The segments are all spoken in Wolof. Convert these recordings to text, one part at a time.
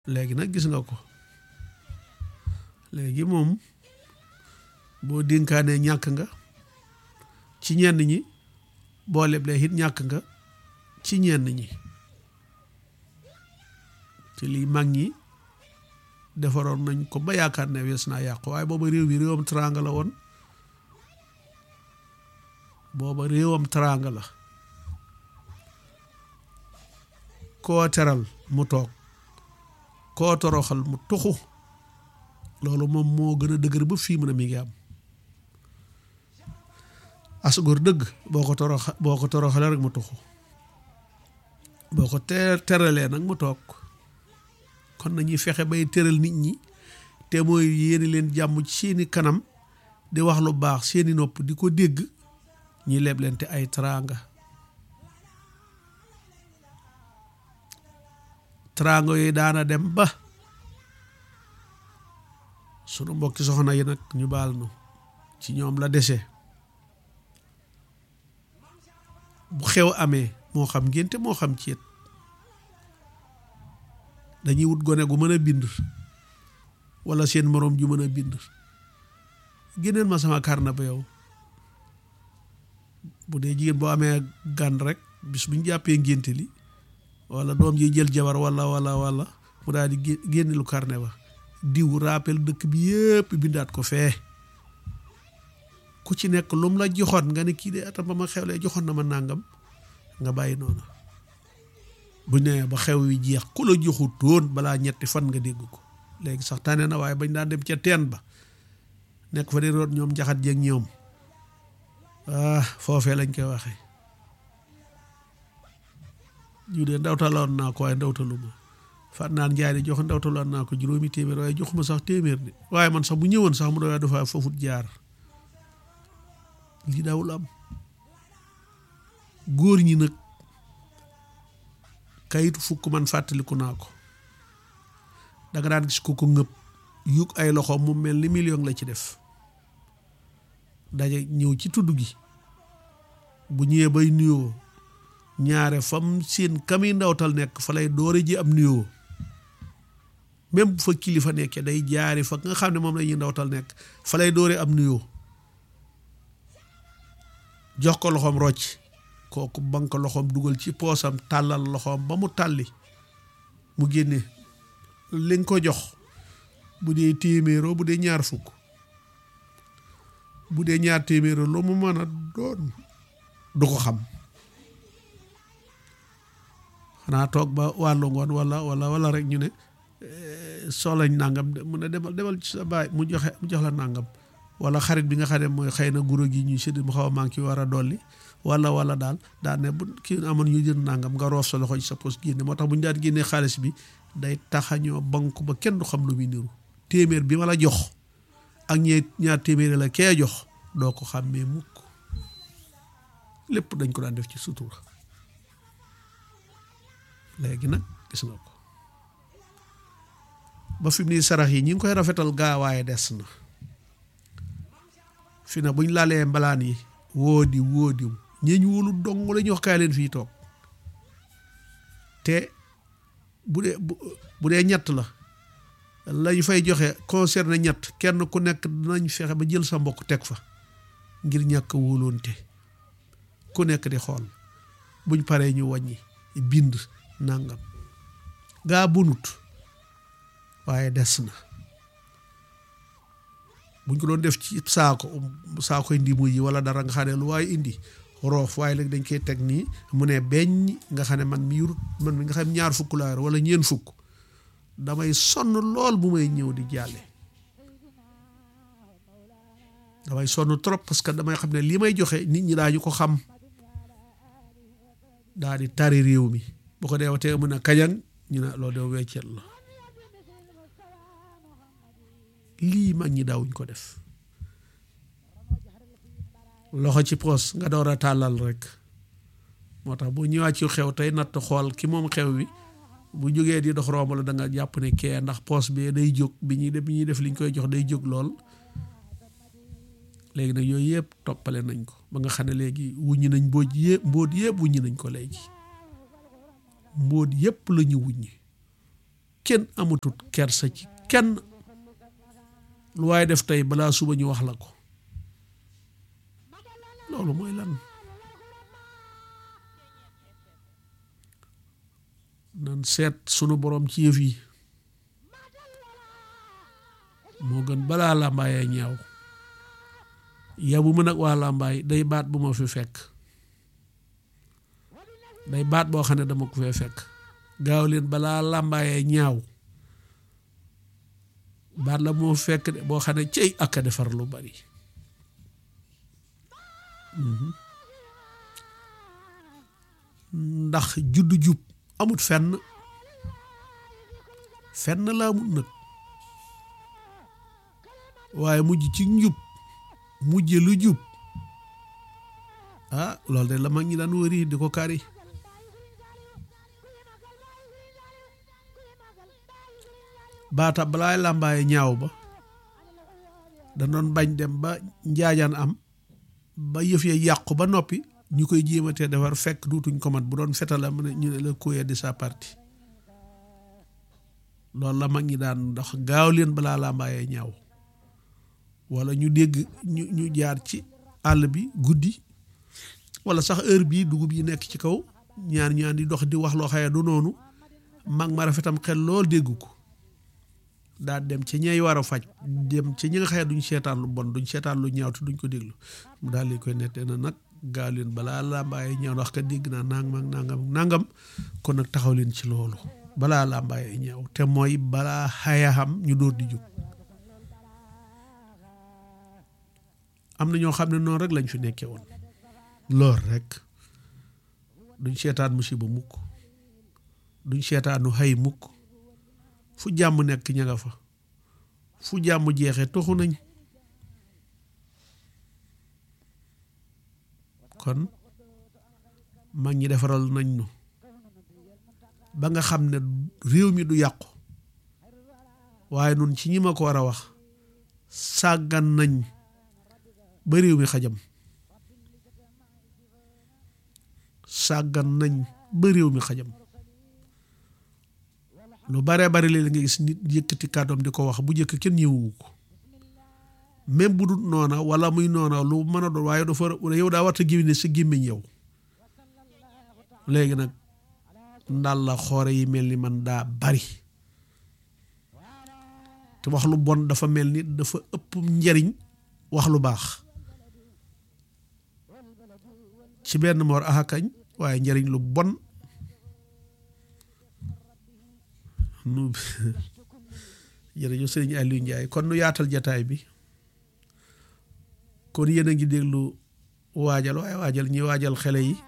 léegi nag gis nga ko léegi moom boo dénkaanee ñàkk nga ci ñenn ñi boo leblee it ñàkk nga ci ñenn ñi te lii mag ñi defaroon nañ ko ba yaakaar ne wees naa yàqu waaye booba réew mi réewam teraanga la woon booba réewam teraanga la koo teral mu toog koo toroxal mu tuxu loolu moom moo gën a dëgër ba fii mu ne mi ngi am asgor dëgg boo ko torox boo ko toroxalee rek mu tuxu boo ko te teralee nag mu toog kon nañuy fexe bay tëral nit ñi te mooy yéeni leen jàmm ci seeni kanam di wax lu baax seeni nopp di ko dégg ñi leb leen te ay teraanga teraanga yooyu daana dem ba sunu mbokki soxna yi nag ñu baal nu ci ñoom la dese bu xew amee moo xam ngénte moo xam ceet dañuy wut gone gu mën a bind wala seen moroom ju mën a bind génneel ma sama karna ba yow bu dee jigéen boo amee gan rek bis bu ñu jàppee ngénte li wala doom ji jël jabar wala wala wala mu daal di génne lu carnet ba diw rappel dëkk bi yëpp bindaat ko fee ku ci nekk lum la joxoon nga ne kii de atam ba ma xewlee joxoon na ma nàngam nga bàyyi noonu bu nee ba xew wi jeex ku la joxu toon balaa ñetti fan nga dégg ko léegi sax tànne na waaye bañ daan dem ca teen ba nekk fa di root ñoom jaxat jeeg ñoom ah foofee lañ koy waxee ñu de ndawtaloon naa ko waaye ndawtaluma fat naan njaay de jox ndawtaloon naa ko juróomi téeméer waaye joxuma sax téeméer de waaye man sax bu ñëwoon sax mu doon dafa foofut jaar lii daawul am góor ñi nag kayitu fukk man fàttaliku naa ko danga daan gis ko ko ngëb yug ay loxo mu mel ni million la ci def daje ñëw ci tudd gi bu ñëwee bay nuyoo ñaare fam seen kami ndawtal nekk fa lay doore ji am nuyoo même bu fa kilifa nekkee day jaari fa nga xam ne moom la ñuy ndawtal nekk fa lay doore am nuyoo jox ko loxoom rocc kooku banque loxoom dugal ci poosam tàllal loxoom ba mu tàlli mu génne li nga ko jox bu dee téeméeroo bu dee ñaar fukk bu dee ñaar téeméeroo lu mu mën a doon du ko xam xanaa toog ba wàllu ngoon wala wala wala rek ñu ne soxlañ nangam mu ne demal demal ci sa baay mu joxe mu jox la nangam wala xarit bi nga xam ne mooy xëy na guro gi ñuy sédd mu xaw a manqué war a dolli wala wala daal daan ne bu kii amoon ñu jënd nangam nga roof sa loxo ci sa poos génne moo tax bu ñu daan génnee xaalis bi day taxañoo banque ba kenn du xam lu muy niru téeméer bi ma la jox ak ñee ñaar téeméeri la kee jox doo ko xàmmee mukk lépp dañ ko daan def ci sutura léegi nag gis nga ko ba fi mu nii sarax yi ñi ngi koy rafetal gaawaaye des na fi na buñ laalee mbalaan yi wóodi wóodiw ñeeñ wóolu dong la ñu wax kaay leen fii toog te bu dee bu dee ñett la lañ fay joxe concerné ñett kenn ku nekk dinañ fexe ba jël sa mbokk teg fa ngir ñàkk wóoloonte ku nekk di xool buñ paree ñu wàññi bind nangam gaa bunut waaye des na buñ ko doon def ci saako saakoy ndimu yi wala dara nga xam ne lu waaye indi roof waaye léegi dañ koy teg nii mu ne beñ nga xam ne man mi yurut man mi nga xam ñaar fukk laa wala ñeen fukk damay sonn lool bu may ñëw di jàlle damay sonn trop parce que damay xam ne li may joxe nit ñi daañu ko xam daa di tari réew mi bu ko deewatee mu ne kañang ñu ne loolu de weccet la lii mag ñi daawuñ ko def loxo ci poos nga door a tàllal rek moo tax bu ñëwaat ci xew tey natt xool ki moom xew wi bu jógee di dox romb la da nga jàpp ne kee ndax poos bi day jóg bi ñuy def bi ñuy def liñ koy jox day jóg lool léegi nag yooyu yëpp toppale nañ ko ba nga xam ne léegi wuññi nañ mbooj yëpp mbóot yëpp wuññi nañ ko léegi mbóot yëpp la ñu wuññi kenn amatut kersa ci kenn lu waaye def tey balaa suba ñu wax la ko loolu mooy lan nan seet sunu borom ci yëf yi moo gën balaa làmbaayee ñaaw yabu ma nag waa làmbaay day baat bu ma fi fekk day baat boo xam ne dama ko fee fekk gaaw leen balaa làmbaayee ñaaw baat la moo fekk de boo xam ne cey ak a defar lu bari ndax juddu jub amut fenn fenn la amut nag waaye mujj ci njub mujje lu jub ah loolu de la mag ñi daan wëri di ko kari baata balaay làmbaaye ñaaw ba da doon bañ dem ba njaajaan am ba yëf ya yàqu ba noppi ñu koy jéematee defar fekk duutuñ ko mat bu doon fetala mu ne ñu ne la kuyee di sa parti loolu la mag ñi daan ndax gaaw leen balaa làmbaayee ñaaw wala ñu dégg ñu ñu jaar ci àll bi guddi wala sax heure bii dugub yi nekk ci kaw ñaar ñaan di dox di wax loo xaye du noonu mag ma rafetam xel lool dégg ko daal dem ci ñay war a faj dem ci ñi nga xaye duñ seetaan lu bon duñ seetaan lu ñaaw te duñ ko déglu mu daal di koy nettee na nag gaaw leen balaa làmbaayee ñaaw ndax ka dégg naa nangam ak nangam ak nangam kon nag taxaw leen ci loolu balaa làmbaayee ñaaw te mooy balaa xaya xam ñu dóor di jóg am na ñoo xam ne noonu rek lañ fi nekkee woon lool rek duñ seetaan musiba mukk duñ seetaanu xay mukk fu jàmm nekk ña nga fa fu jàmm jeexee toxu nañ kon mag ñi defaral nañ nu ba nga xam ne réew mi du yàqu waaye nun ci ñi ma ko war a wax sàggan nañ ba réew mi xajam sàggan nañ ba réew mi xajam lu bare bari léeg nga gis nit yëkkati kàddoom di ko wax bu njëkk kenn ñëwu ko même bu dul noona wala muy noona lu mën a doon waaye dafa yow daa warta génne sa gémmiñ yow léegi nag ndal la xoore yi mel ni man daa bari te wax lu bon dafa mel ni dafa ëpp njariñ wax lu baax ci benn moor axakañ waaye njariñ lu bon nu jërëjëf sëriñ Aliou Ndiaye kon nu yaatal jataay bi kon yéen a ngi déglu waajal waaye waajal ñi waajal xele yi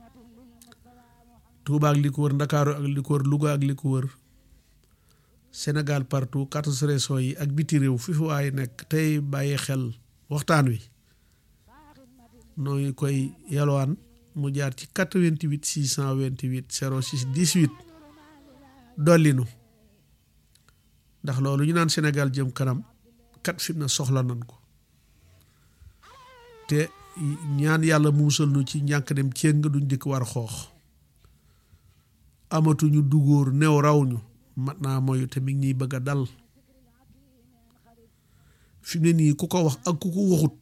Touba ak li ko wër Ndakaaru ak li ko wër Louga ak li ko wër Sénégal partout quatorze régions yi ak biti réew fi fi waaye nekk tey bàyyi xel waxtaan wi noo ngi koy yalwaan mu jaar ci 88 628 06 18 dollinu ndax loolu ñu naan Sénégal jëm kanam kat fi na soxla nan ko te ñaan yàlla muusal nu ci ñànk dem céng nga duñ dikk war xoox amatuñu dugóor new raw ñu mat naa moyu te mi ngi ñuy bëgg a dal fi mu ne nii ku ko wax ak ku ko waxut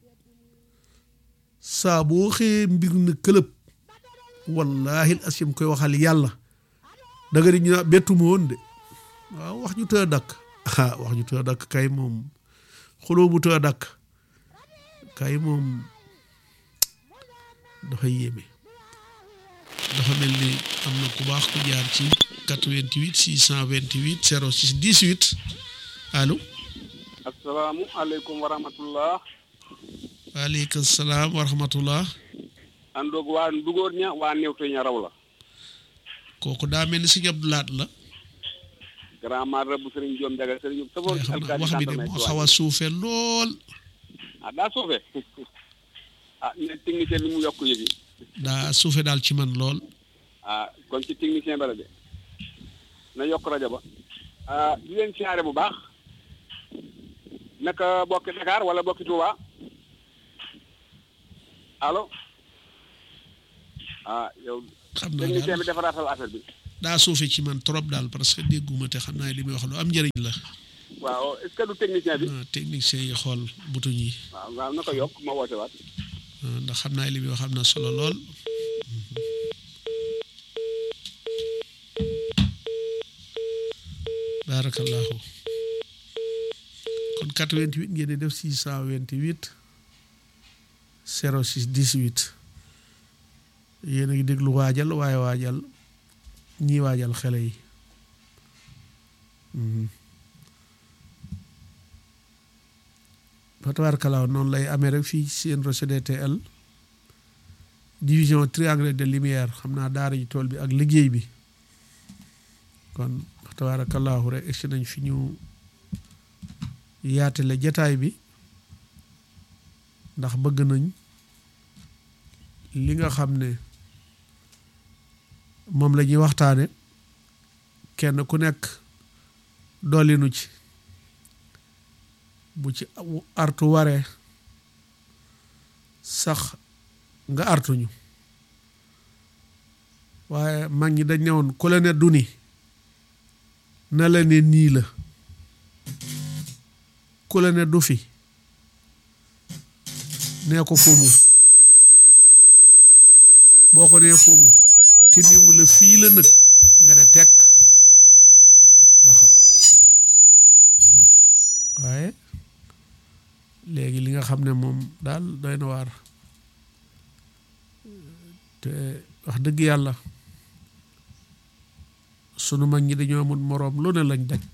saa boo xëyee mbir na këlëb wallaahi asim koy waxal yàlla da nga di ñu naa bettuma woon de waaw wax ñu tëë dakk ah wax ñu tëë dakk kay moom xuloo bu tëë dakk kay moom dafa yéeme dafa mel ni am na ku baax ku jaar ci 88 628 06 18 allo asalaamualeykum wa rahmatullah waaleykum salaam wa rahmatullah andoog waa ndugóor ña waa newte ña raw la kooku daa mel ni si Abdou Lahat la grand mara bu sëriñ Joom Njaga sëriñ safoor xam naa wax bi de moo xaw a suufe lool ah daa suufe ah ne technicien li mu yokk yëgi daa suufe daal ci man lool ah kon ci technicien bala de na yokk rajo ba ah di leen siyaare bu baax naka bokki Dakar wala bokki Touba allo ah yow xam naa technicien daal bi defaraatal affaire bi daa suufe ci man trop daal parce que dégguma te xam naa li muy wax lu am njëriñ la waaw est-ce que du technicien bi ah technicien yi xool butuñ yi waaw waaw na ko yokk ma woote waat ah, ndax xam naa li muy wax am na solo lool barakallahu kon 88 ngeen di def 628 06 18 yéen a ngi déglu waajal waaye waajal ñii waajal xele yi Mhm. fa tabaarkalaaw noonu lay amee rek fii seen RCDTL division triangle de lumière xam naa daara ji tool bi ak liggéey bi kon fa tabaarkalaaw rek egsi nañ fi ñu yaatale jataay bi ndax bëgg nañ li nga xam ne moom la ñuy waxtaane kenn ku nekk dollinu ci bu ci artu waree sax nga artuñu waaye mag ñi dañ ne woon ku la ne du ni na la ne nii la ku la ne du fi nee ko fumu boo ko nee fumu te néewu la fii la nag nga ne tekk ba xam waaye léegi li nga xam ne moom daal doy na waar te wax dëgg yàlla sunu mag ñi dañoo amul moroom lu ne lañ daj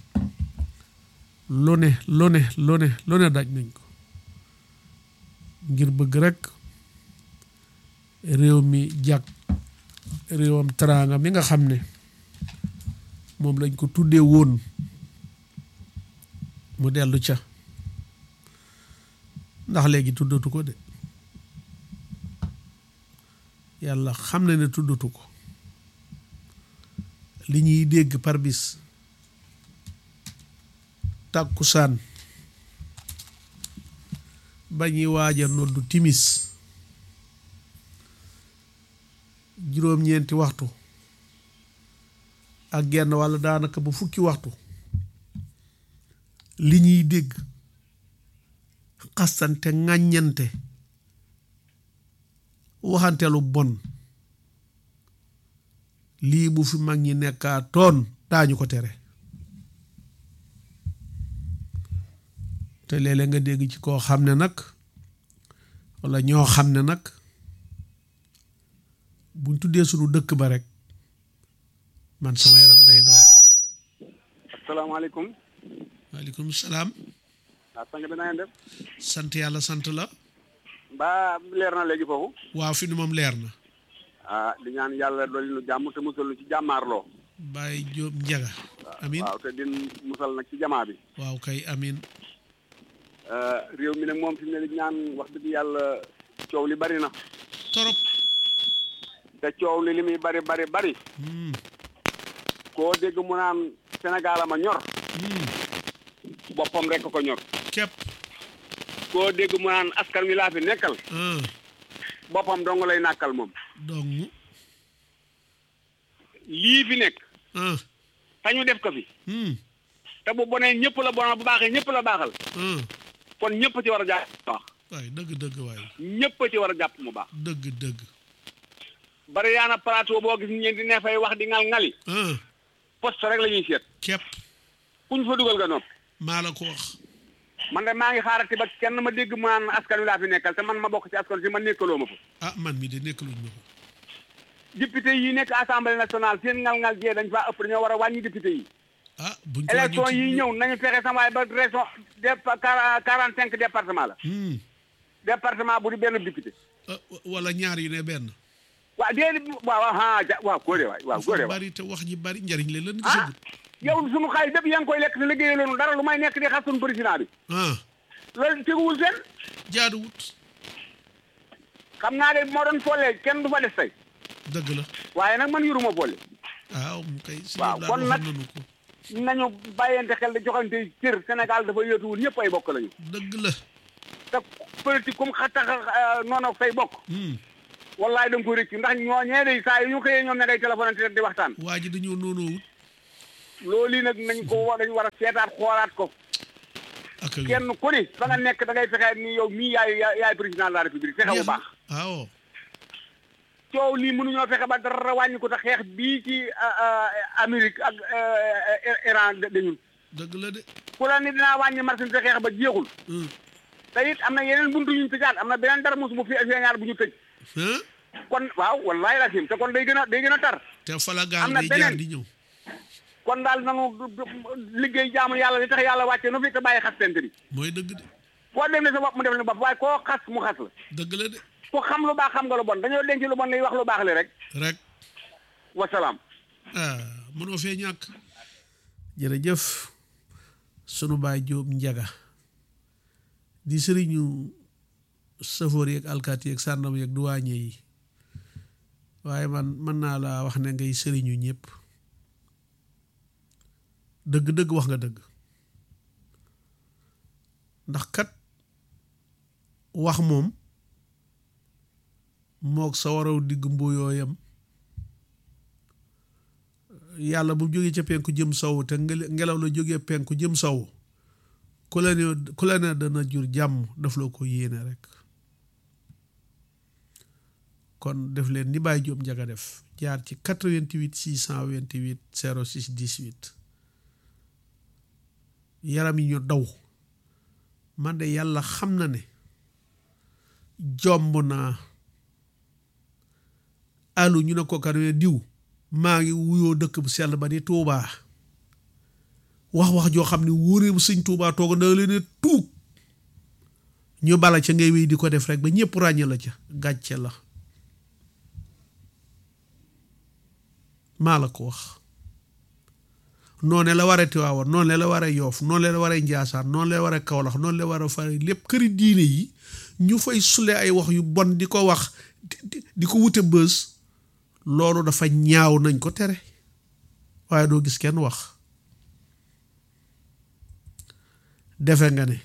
lu ne lu ne lu ne lu ne daj nañ ko ngir bëgg rek réew mi jàkk réewam teraanga mi nga xam ne moom lañ ko tuddee woon mu dellu ca ndax léegi tuddatu ko de yàlla xam na ne tuddatu ko li ñuy dégg par bis tàkkusaan ba ñuy waaja noddu timis juróom-ñeenti waxtu ak genn walla daanaka ba fukki waxtu li ñuy dégg xastante ŋàññante waxante lu bon lii bu fi mag ñi nekkaa toon daañu ko tere te léeg-léeg nga dégg ci koo xam ne nag walla ñoo xam ne nag buñ tuddee sunu dëkk ba rek man sama yaram day daw asalaamaaleykum waaleykum salaam waaw sang bi na ngeen def sant yàlla sant la mbaa leer na léegi foofu waaw fi nu moom leer na ah di ñaan yàlla dolli nu jàmm te musal nu ci jàmmaarloo Baye Jóob Njaga amin waaw te din musal nag ci jamaa bi waaw kay amin réew mi nag moom fi mu ne di ñaan wax dëgg yàlla coow li bari na torop te coow li li muy bari bari bari Hmm, koo dégg mu naan Sénégal ama ñor hmm, boppam rek ko ñor képp koo dégg mu naan askan wi laa fi nekkal ah boppam dong lay nàkkal moom dong lii fi nekk ah te ñu def ko fi hmm, te bu bonee ñëpp la bonal bu baaxee ñëpp la baaxal ah kon ñëpp ci war a jàpp mu baax waay dëgg dëgg waay ñëpp ci war a jàpp mu baax dëgg dëgg bari yaana plateau boo gis ñeen di ne fay wax di ngal ngali ah poste rek la ñuy seet képp kuñ fa dugal nga nopp maa la ko wax man de maa ngi xaarati ba kenn ma dégg mu naan askan wi laa fi nekkal te man ma bokk ci askan si man nekkaloo ma fa ah man mi de nekkaluñ ma ko député yi nekk assemblée nationale seen ngal-ngal jee dañ faa ëpp dañoo war a wàññi député yi ah buñ ko élection wàññi yi ñëw nañu fexe sama waay ba région dépa quarante cinq département la hmm, département bu di benn député ah, wala ñaar yu ne benn waaw déedéet waaw ah ja waaw góore waay waaw góore dafa waay bari te wax ji bari njariñ la lan ah gisagut yow sunu xaalis bépp yaa ngi koy lekk te liggéeyee loonu dara lu may nekk di xas sunu président bi ah loolu teguwul seen jaaduwut xam naa de moo doon folle kenn du fa des tey dëgg la waaye nag man yuruma folle waaw mu kay si waaw, daal kon waxoon nag- nañu ko nañu bàyyante xel di joxante cër Sénégal dafa yóotuwul ñëpp ay bokk lañu dëgg la te politique comme xa tax noonu ak say bokk hmm, wallaay da nga ko rëccu ndax ñoo ñee day saa yu ñu xëyee ñoom ne ngay téléphone te di waxtaan waa ji dañoo noonoowut loolu yi nag nañ ko war dañu war a seetaat xoolaat ko ak a kenn ku ni fa nga nekk da ngay fexe ni yow mii yaay yaay président de la république fexe bu baax waaw coow lii mënuñoo fexe ba dara wàññi ko te xeex bii ci Amérique ak Iran dañun dëgg la de ku la ni dinaa wàññi marché te xeex ba jeexul hum te it am na yeneen buntu ñu tëjaat am na beneen dara mos bu fi feeñaat bu ñu tëj hein kon waaw wallaay la te kon day gën a day gën a tar te fala gaal am na day jaar beneen. di ñëw kon daal nanu liggéey jaamu yàlla li tax yàlla wàcce nu fi te bàyyi xas tent bi mooy dëgg de koo dem ne sa bopp mu def ne bopp waaye koo xas mu xas la dëgg la de ku xam lu baax xam nga lu bon dañoo denc lu bon lay wax lu baax li rek rek wasalaam ah mënoo fee ñàkk jërëjëf sunu baay Jóob Njaga di sëriñu safoor yeeg alkaati yeeg sàndam yeeg duwaañe yi waaye man mën naa laa wax ne ngay sëriñu ñëpp dëgg-dëgg wax nga dëgg ndax kat wax moom mook sa waraw digg mbuyooyam yàlla bu jógee ca penku jëm sow te ngel- ngelaw la jógee penku jëm sow ku la ne ku la ne dana jur jàmm daf la ko yéene rek kon def leen ni Baye Diop Njaga def jaar ci 88 628 06 18 yaram yi ñu daw man de yàlla xam na ne jomb naa alu ñu ne ko kan ne diw maa ngi wuyoo dëkk bu sell ba di Tuubaa wax wax joo xam ne wóoree bu sëñ Tuubaa toog na leen ne tuug ñu bala ca ngay wéy di ko def rek ba ñëpp ràññe la ca gàcce la maa la ko wax noone la waree Tiwaawan noonu la waree Yoof noonu la waree Njaasaan noonu la waree Kawlax noonu la waree fare lépp këri diine yi ñu fay sule ay wax yu bon di ko wax di- di- di ko wute bës loolu dafa ñaaw nañ ko tere waaye doo gis kenn wax defe nga ne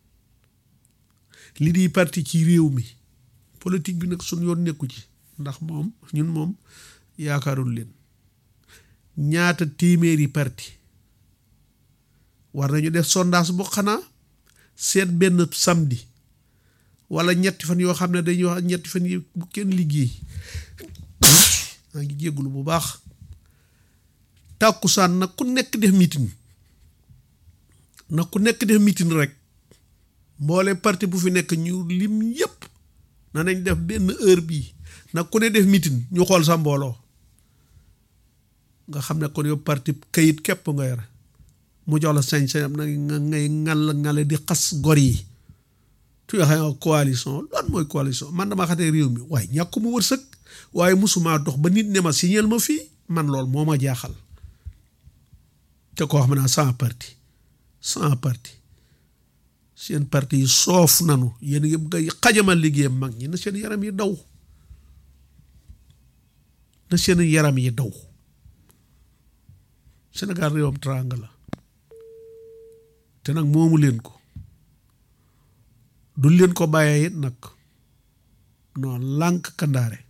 li di parti ci réew mi politique bi nag suñ yoon nekku ci ndax moom ñun moom yaakaarul leen ñaata téeméeri parti war nañu def sondage bu xanaa seet benn samedi wala ñetti fan yoo xam ne dañuy wax ñetti fan yi bu kenn liggéey maa ngi jéggulu bu baax tàkkusaan nag ku nekk def meeting nag ku nekk def meeting rek mboole parti bu fi nekk ñu lim yépp na nañ def benn heure bii nag ku ne def meeting ñu xool sa mbooloo nga xam ne kon yow parti kayit képp nga yore mu jox la sañ-sañam nag nga ngay ngal ngale di xas gor yi tu yoo xam ne coalition lan mooy coalition man dama xatee réew mi waaye ñàkk mu wërsëg waaye musuma dox ba nit ne ma signal ma fii man lool moo ma jaaxal te koo xam naa sans parti sans parti seen parti yi soof nanu yéen ngi bëgg a xajamal liggéeyam mag ñi na seen yaram yi daw na seen yaram yi daw Sénégal réewam teraanga la te nag moomu leen ko du leen ko bàyyee it nag non lànk kandaare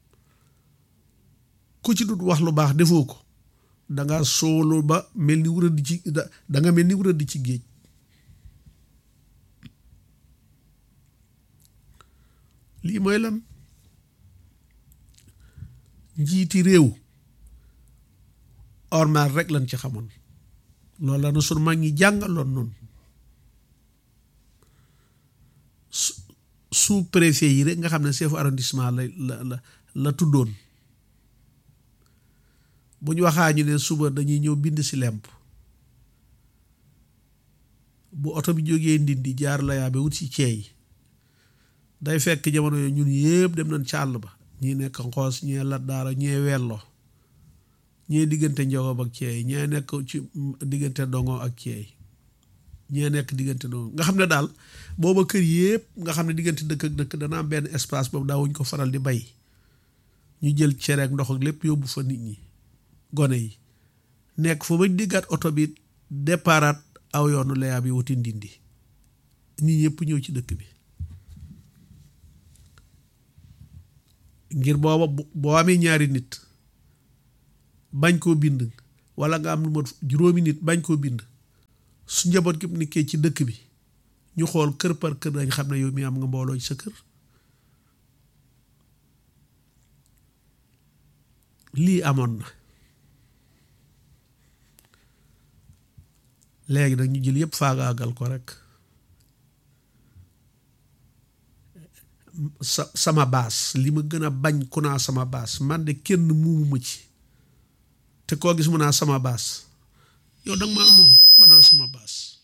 ku ci dut wax lu baax defoo ko danga soolu ba mel ni wuradi ci da danga mel ni wuradi ci géej lii mooy lan njiiti réew ormal rek lañ ci xamoon loolu la na sunu mag ñi jàngaloon noonu su- sous préfet yi rek nga xam ne chef arrondissement la la la la tuddoon bu ñu waxaa ñu ne suba dañuy ñëw bind si lemp bu oto bi jógee ndindi jaar la yaa ba wut si ceey day fekk jamono yooyu ñun yëpp dem nañ ca àll ba ñii nekk xoos ñee lat daara ñee wello ñee diggante njogob ak ceey ñee nekk ci diggante dongo ak ceey ñee nekk diggante dongo nga xam ne daal booba kër yëpp nga xam ne diggante dëkk ak dëkk dana am benn espace boobu daawuñ ko faral di bay ñu jël cere ak ndox ak lépp yóbbu fa nit ñi gone yi nekk fa bañ diggaat oto bi déparaat aw yoonu layaa bi wuti ndindi ñi ñëpp ñëw ci dëkk bi ngir booba bu- boo amee ñaari nit bañ koo bind wala nga am lu mat juróomi nit bañ koo bind su njaboot gi nekkee ci dëkk bi ñu xool kër par kër dañ xam ne yow mi am nga mbooloo ci sa kër lii amoon na léegi nag ñu jël yëpp faagaagal ko rek sa sama baas li ma gën a bañ ku naa sama baas man de kenn muumuma ci te koo gis mu naa sama baas yow danga maa moom banaa sama baas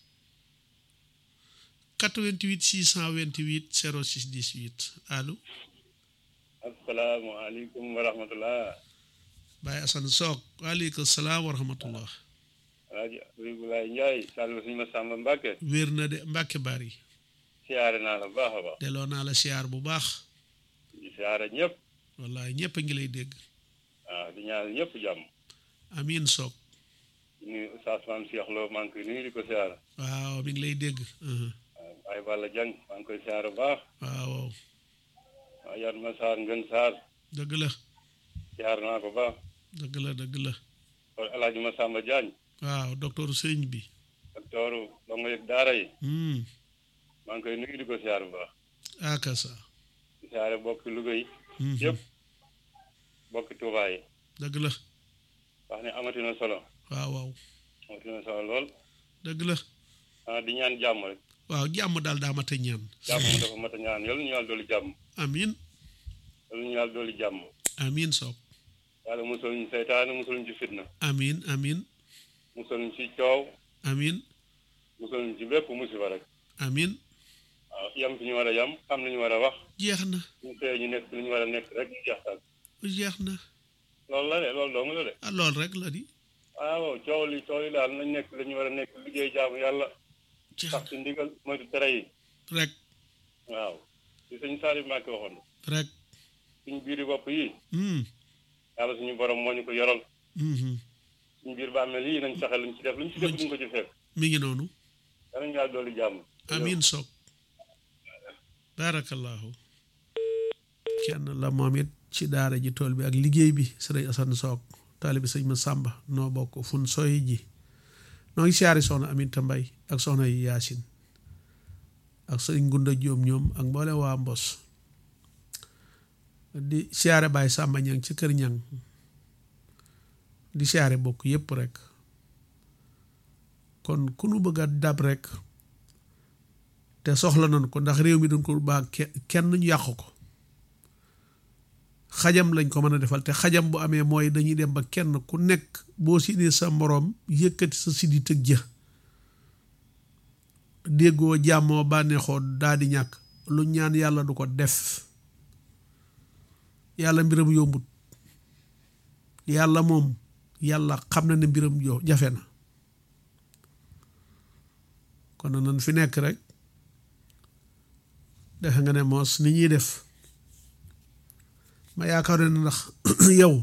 88 628 06 18 allo asalaamaaleykum wa rahmatullah Baye Assane Sock waaleykum salaam wa rahmatullah alaaji Abibulaay Njaay sàllu suñu ma sàmba Mbàkke wér na de Mbàkke bari siyaare naa la bu baax a baax delloo naa la siyaar bu baax di siyaare ñëpp wallahi ñëpp a ngi lay dégg waaw di ñaan ñëpp jàmm amiin Sock di nuyu Oustaz Maam Cheikh Lo maa ngi koy nuyu di ko siyaare waaw mi ngi lay dégg uhum. waaw Baye Balla Jang maa ngi koy siyaare bu baax waaw waaw waaw Yat Ma Saar Ngën Saar dëgg la siyaare naa ko baax dëgg la dëgg la kon alaaji Ma Samba Jaañ waaw docteur sëñ bi doktooru dongo yëg daara yi hmm maa ngi koy nuyu di ko siyaare bu baax aka sa di siyaare bokki Louga yi Mhm. yëpp bokki Tuubaa yi dëgg la wax ne amati na solo waaw waaw amati na solo lool dëgg la ah di ñaan jàmm rek waaw jàmm daal daa mat a ñaan jàmm mu dafa mat a ñaan yàlla ñu yàlla dooli jàmm amiin yàlla ñu yàlla dooli jàmm amiin Sock yàlla musal ñu seytaane musal ñu ci fitna amiin amiin musal ñu ci coow amiin musal ñu ci bépp musiba rek amiin waaw yam fi ñu war a yam xam li ñu war a wax jeex na ñu xëyee ñu nekk li ñu war a nekk rek jeex tak jeex na loolu la de loolu dong la de ah lool rek la di waaw coow li coow li daal nañ nekk li ñu war a nekk liggéey jaamu yàlla jeex sax ci ndigal moytu tere yi rek waaw li sëñ Saari Mbàkke waxoon rek suñu biiri bopp yi hmm yàlla suñu borom moo ñu ko yoral mhm. suñu biir bàmmeel yi nañ fexe luñ ci def luñ ci def duñ ko ci fekk mi ngi noonu danañ yàlla dooli jàmm amiin Sock barakallahu kenn la moom it ci daara ji tool bi ak liggéey bi sëriñ Assane Sock taalibi sëñ ma Sàmba noo bokk fun soy ji noo ngi siyaari soxna Aminta Mbay ak soxna yi Yaasin ak sëriñ Gunda Jóom ñoom ak mboole waa Mbos di siyaare Baay Sàmba ñang ci kër ñang di siyaare bokk yépp rek kon ku nu bëgg a dab rek te soxla nañ ko ndax réew mi dañ ko baa ke- kenn ñu yàq ko xajam lañ ko mën a defal te xajam bu amee mooy dañuy dem ba kenn ku nekk boo siinee sa moroom yëkkati sa siddi tëg jë déggoo jàmmoo bànneexoo daa di ñàkk lu ñaan yàlla du ko def yàlla mbiram yombut yàlla moom yàlla xam na ne mbiram jo jafe na kon nag nan fi nekk rek defe nga ne moos ni ñuy def ma yaakaar ne ndax yow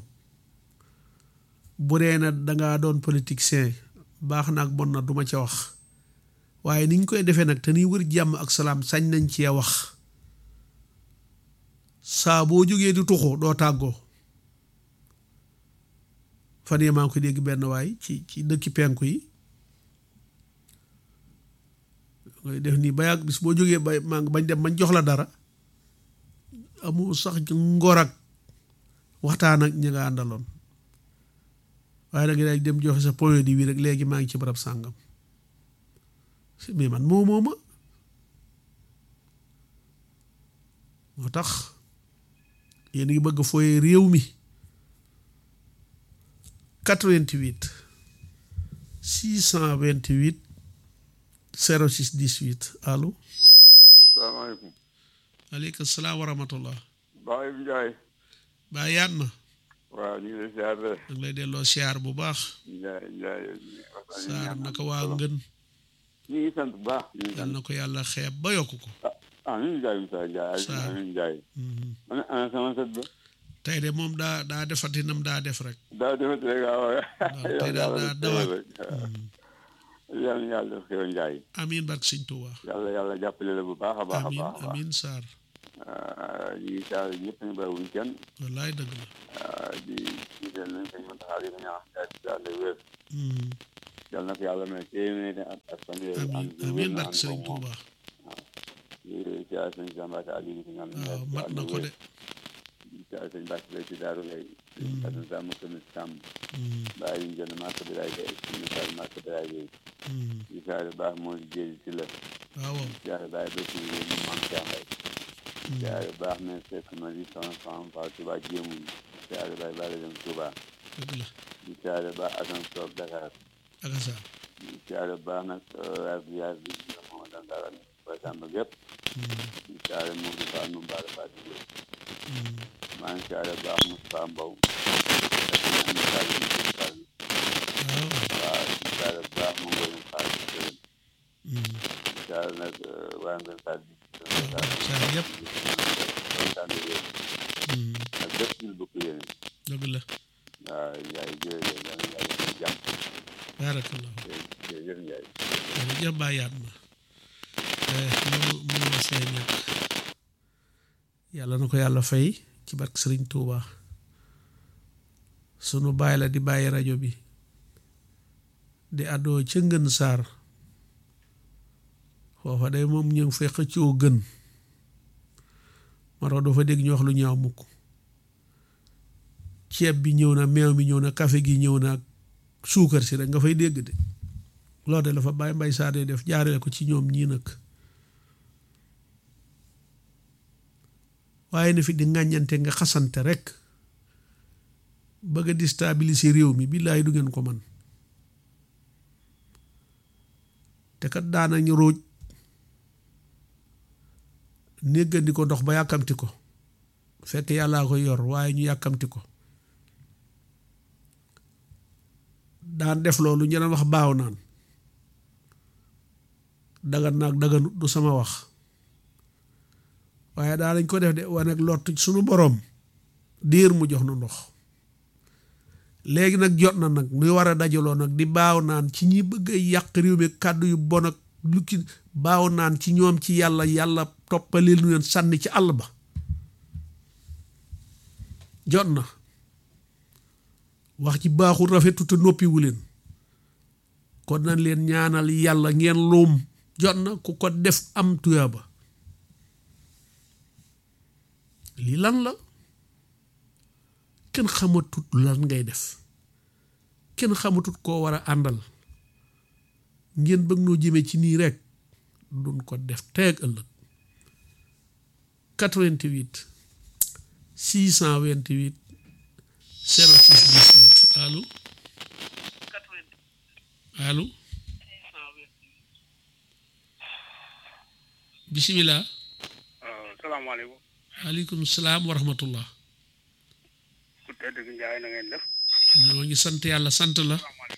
bu dee na dangaa doon politicien baax na ak bon na duma ca wax waaye ni ñu koy defee nag te niy wër jàmm ak salaam sañ nañ cee wax saa boo jógee di tuxu doo tàggoo fan yii maa ngi koy dégg benn waay ci ci dëkki penku yi ngay def nii ba yàgg bis boo jógee ba maa ngi bañ dem bañ jox la dara amu sax ngor ak waxtaan ak ñi nga àndaloon waaye da nga day dem joxe sa point di wi rek léegi maa ngi ci barab sàngam mais man moo moo ma moo tax yéen ngi bëgg fooye réew mi 88 628 06 18 allo salaamaaleykum aleykum salaam wa rahmatullah Baye Ndiaye baa yaat ma waaw ñu ngi lay ziar de da lay delloo siyaar bu baax Ndiaye Ndiaye saar naka waa ngën ñu ngi sant bu baax ñu ngi yal sant na ko yàlla xeeb ba yokk ko ah ñu ngi Ndiaye Moussa Ndiaye Sarr. amiin Ndiaye Mhm. man ana sama sët ba tey de moom daa daa defati nam daa def rek daa defati rek waaw tey daal daa dawaat yàlla yàlla def xew Ndiaye amiin barke sëñ Tuubaa yàlla yàlla jàppale la bu baax a baax a amiin baax a baax amiin saar di saal ñëpp ñu bàyyiwuñ kenn wallaay dëgg la di jiital nañ sëñ Muntaxa di ko ñaax daal di daal di wér Hmm. yal na ko yàlla may téeméeri at ak fanweeri amiin ànd ak amiin wér na barke ànd Sëriñ ko moom Tuuba di siyaar sëñ Samba Ka Aliou di ko ñaan waaw mat na ko de di siyaar sëñ Bàcc lay ci Daaru Lay sëñ Asan Samb tamit Samb Hmm. bàyyi ñu jënd marché bi laay gay suñu sal marché bi laay gay Hmm. di siyaar baax moo di jéeri si la waaw waaw siyaar bàyyi ba si yéen ñu mam jàmbay Hmm. siyaar baax ne fekk ma di sama sama Fall Touba jéemuñ siyaar bàyyi bàyyi dem Touba dëgg la di siyaar baax Asan Soog Dakar ak asa di siyaar baax nag yaar bi yaar bi moo daan dara ba sàmb gépp Hmm. di siyaar moo di Fall nu mbaara Fall di jóg Hmm. maa ngi siyaare baax Moustapha Mbow ak ñu am Fall yi ñu Fall waaw waaw di siyaare baax mu ngoy Fall di gërëm Hmm. di siyaare nag waa Ngën Fall di waaw saa yëpp kontaan na yéen Hmm. ak bépp ñu bokk yéen dëgg la waaw yaay jërëjëf yal na yàlla def jàmm baarakallah jërëjëf Ndiaye jërëjëf bàyyaat ma mënu mënu ma see ñàkk yàlla na ko yàlla fay ci barke Sëriñ Tuuba sunu baay la di bàyyi rajo bi di àddoo ca ngën saar foofa day moom ñu ngi fay xëccoo gën moo tax doo fa dégg ñu wax lu ñaaw mukk ceeb bi ñëw na meew mi ñëw na café gi ñëw na ak suukar si rek nga fay dégg de loolu de la fa bàyyi mbay saa dee def jaarale ko ci ñoom ñii nag waaye na fi di ŋàññante nga xasante rek bëgg a déstabiliser réew mi billaay du ngeen ko man te kat daanañu róoj néggandi ko ndox ba yàkkamti ko fekk yàllaa ko yor waaye ñu yàkkamti ko daan def loolu ñu doon wax baaw naan dagan naag daganut du sama wax waaye daa lañ ko def de wane ak lott suñu boroom diir mu jox nu ndox léegi nag jot na nag nuy war a dajaloo nag di baaw naan ci ñi bëgg a yàq réew mi kàddu yu bon ak lu ki baaw naan ci ñoom ci yàlla yàlla toppaleel nu leen sànni ci àll ba jot na wax ci baaxul rafetu te noppiwu leen kon nañ leen ñaanal yàlla ngeen luum jot na ku ko def am tuyaaba lii lan la kenn xamatut lan ngay def kenn xamatut koo war a àndal ngeen bëgg noo jëmee ci nii rek duñ ko def teeg ëllëg 88 628 06 18 allo allo bisimilah salaamaaleykum aleykum salaam wa rahmatullah ku tedd gi Njaay na ngeen def ñoo ngi sant yàlla sant la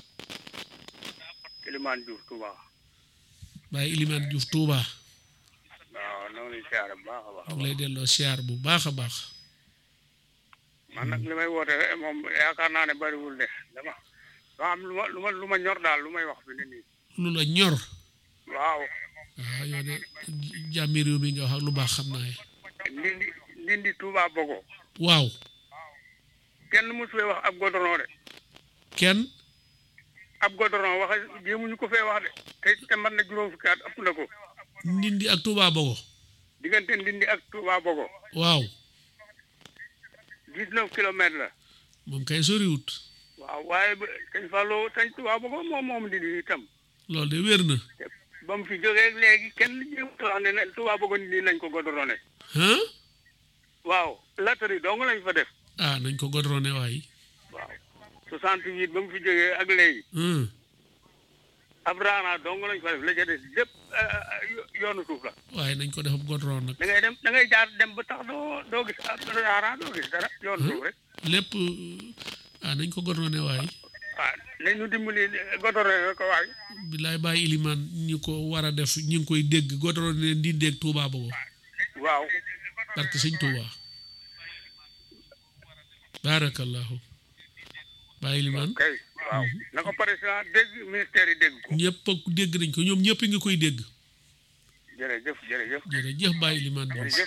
Ilimaan Diouf Touba Baye Ilimaan Diouf Touba waaw noo ngi siyaare bu baax a baax ñu ngi lay delloo siyaar bu baax a baax man nag li may woote moom yaakaar naa ne bariwul de dama dama am lu ma lu ma lu ma ñor daal lu may wax fi ne nii lu la ñor waaw waaw yow de jàmmi réew mi nga wax ak lu baax xam naa ye ndindi ndindi Touba Bogo waaw kenn mosu fee wax ab goudron de kenn ab goudron wax jéemuñu ko fee wax de te te man na juróom fukki at ëpp na ko ndindi ak Touba Bogo diggante ndindi ak Touba Bogo waaw dix-neuf kilomètres la moom kay soriwut waaw waaye ba sëñ Fallou sëñ Touba Bogo moom moom ndindi itam loolu de wér na ba mu fi jógee léegi kenn jéemut wax ne ne Touba Bogo ndindi nañ ko goudronné ah waaw latari dong lañ fa def ah nañ ko godrone waay waaw soixante-huit ba mu fi jógee ak léegi hum ab raana dong lañ fa def la ca des lépp yoonu suuf la waaye nañ ko def ab godron nag da ngay dem da ngay jaar dem ba tax doo doo gis ab raana doo gis dara yoonu suuf rek lépp ah nañ ko godrone waay waaw nañ ñu dimbali godoré ko waay bilaay bàyyi ilimaan ñi ko war a def ñi ngi koy dégg godrone leen di dégg Touba Bogo waaw barke sëñ Touba baarakallahu bàyyi ilimaan kay waaw na ko président dégg ministère yi dégg ko ñëpp a dégg nañ ko ñoom ñëpp ngi koy dégg jërëjëf jërëjëf jërëjëf Baye Limane Diouf jërëjëf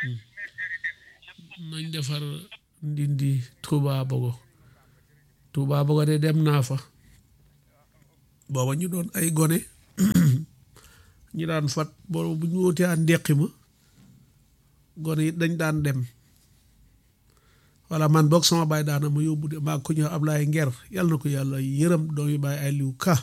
nañ defar ndindi Touba Bogo Touba Bogo de dem naa fa booba ñu doon ay gone ñu daan fat boobu bu ñu wóotee aan ndeqi ma gone yi dañ daan dem walla man boog sama baay daana ma yóbbu de maa ko ñëw Ablaye Nger yàlla na ko yàlla yërëm doomi baay ay liw ka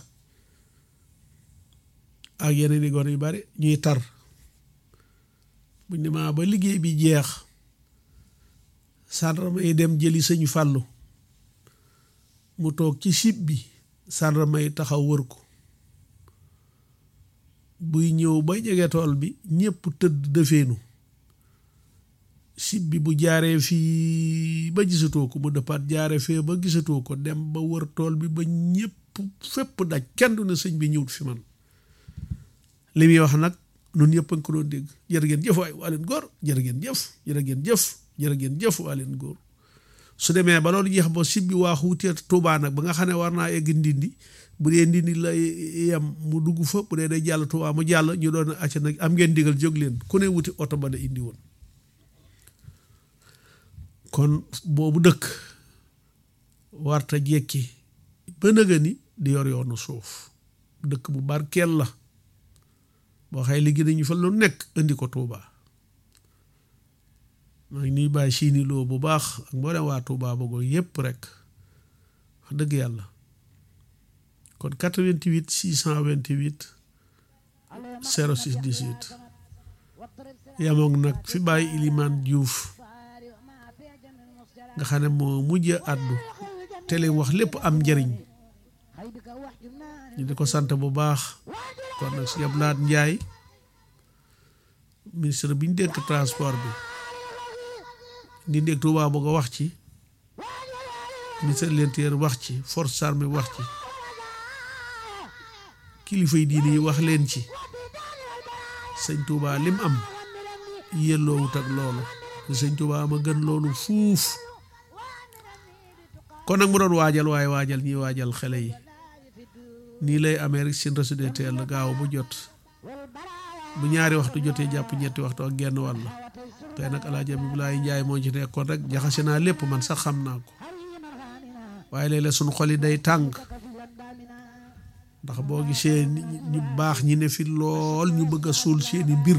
ak yeneen i gone yu bari ñuy tar buñ ne maa ba liggéey bi jeex sàndarma yi dem jëli sëñ fàllu mu toog ci sib bi sàndarma yi taxaw wër ko buy ñëw ba jege tool bi ñépp tëdd dëfeenu sib bi bu jaaree fii ba gisatoo ko mu dëppaat jaare fee ba gisatoo ko dem ba wër tool bi ba ñépp fépp daj kenn du ne sëñ bi ñëwut fi man li muy wax nag nun ñëpp a ngi ko doon dégg jërë ngeen jëf waay waa leen góor jërë ngeen jëf jërë ngeen jëf jërë ngeen jëf waa leen góor su demee ba loolu jeex ba sibbi waa xuutee Tuubaa nag ba nga xam ne war naa egg ndindi bu dee ndindi la yem mu dugg fa bu dee day jàll Tuubaa mu jàll ñu doon acca nag am ngeen digal jóg leen ku ne wuti oto ba la indi woon kon boobu dëkk warta jekki ba nëga ni di yor yoonu suuf dëkk bu barkeel la boo xëy liggéey nañu fa lu nekk indi ko Touba maa ngi nuy bàyyi siini loo bu baax ak mboolem waa Touba Bogo yépp rek wax dëgg yàlla kon 88 628 06 18 yamoon nag fi bàyyi Ilimaan Diouf nga xam ne moo mujj àddu te li wax lépp am njëriñ ñu di ko sant bu baax kon nag si Abdoulaye Ndiaye ministre bi ñu dénk transport bi di ndéeg Touba Bogo wax ci ministre de l'intérieur wax ci force armée wax ci kilifa yi diine yi wax leen ci sëñ Touba lim am yelloowut ak loolu te sëñ Touba ma gën loolu fuuf kon nag mu doon waajal waaye waajal ñiy waajal xale yi nii lay amee rek seen reçu de teel gaaw bu jot bu ñaari waxtu jotee jàpp ñetti waxtu ak genn wàll tey nag alaaji Abdoulaye Njaay moo ci nekkoon rek jaxase naa lépp man sax xam naa ko waaye léeg-léeg suñu xol yi day tàng ndax boo gisee ñu baax ñi ne fi lool ñu bëgg a suul seeni mbir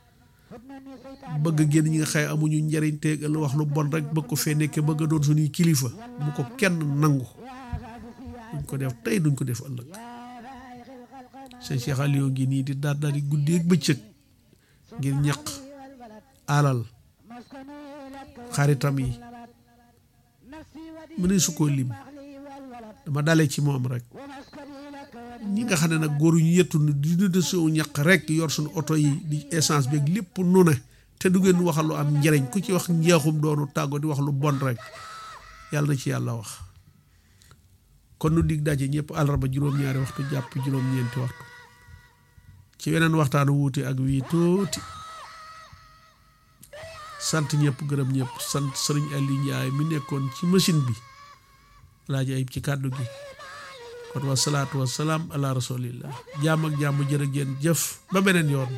bëgg génn ñi nga xëy amuñu njariñ teegal wax lu bon rek bëgg ko fee nekke bëgg a doon suñuy kilifa bu ko kenn nangu duñ ko def tey duñ ko def ëllëg sëñ Cheikh Aliou ngi nii di daal daal di guddeeg bëccëg ngir ñaq alal xaritam yi mu ne su ko lim dama dale ci moom rek ñi nga xam ne nag góor ñu yettu di dund suñu ñaq rek yor suñu oto yi di essence bi ak lépp nu ne te du ngeen waxal lu am njariñ ku ci wax njeexum doonu tàggo di wax lu bon rek yàlla na ci yàlla wax kon nu dig daje ñëpp àllarba juróom-ñaari waxtu jàpp juróom-ñeenti waxtu ci weneen waxtaanu wuute ak wii tuuti sant ñëpp gërëm ñëpp sant sëriñ Aliou Ndiaye mi nekkoon ci machine bi laaja ayib ci kàddu gi kon wasalaatu wasalaam ala rasulillah jàmm ak jàmm jërë ngeen jëf ba beneen yoon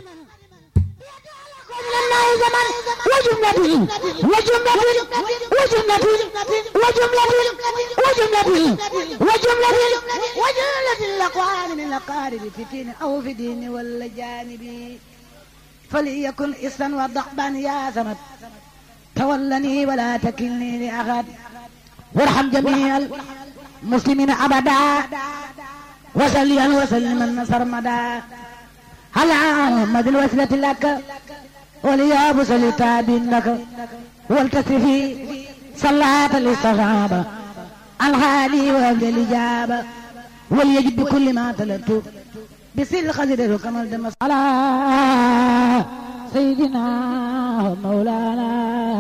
وجملة وجملة وجملة وجملة وجملة وجملة وجملة الأقوال من الأقارب في دين أو في دين ولا جانب فليكن إسا وضعبا يا سمت تولني ولا تكلني لأحد وارحم جميع المسلمين أبدا وسليا وسلما سرمدا على محمد الوسيلة لك وليا بسل تاب لك والتسفي صلاة للصحابة الغالي وابل الإجابة وليجب بكل ما تلت بسل خزر كما الدم على سيدنا مولانا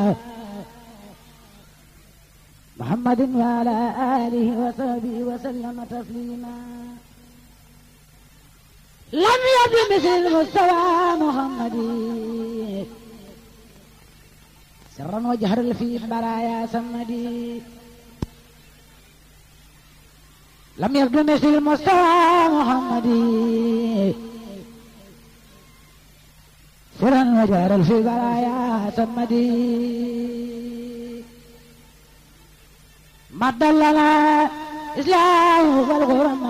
محمد وعلى آله وصحبه وسلم تسليما لم يبن مثل مستوى محمد سرا وجهرا في برايا سمدي لم يبدو مثل مستوى محمد وجار في برايا سمدي مد لنا إسلام والغرم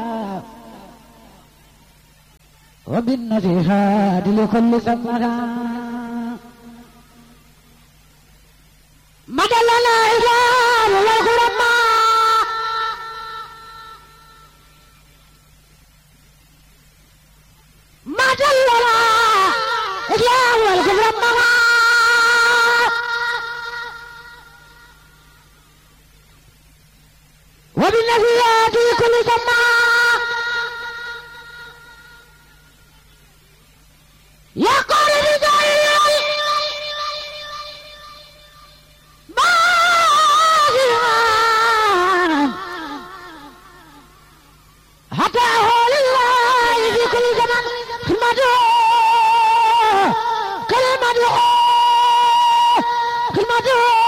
وبالنصيحات لكل سمدا مد لنا إسلام والغرم مد لنا إسلام والغرم وبالنبيات كل سماء يقول رجال باغيان حتى هول الله في كل زمان خدمته كلمته خدمته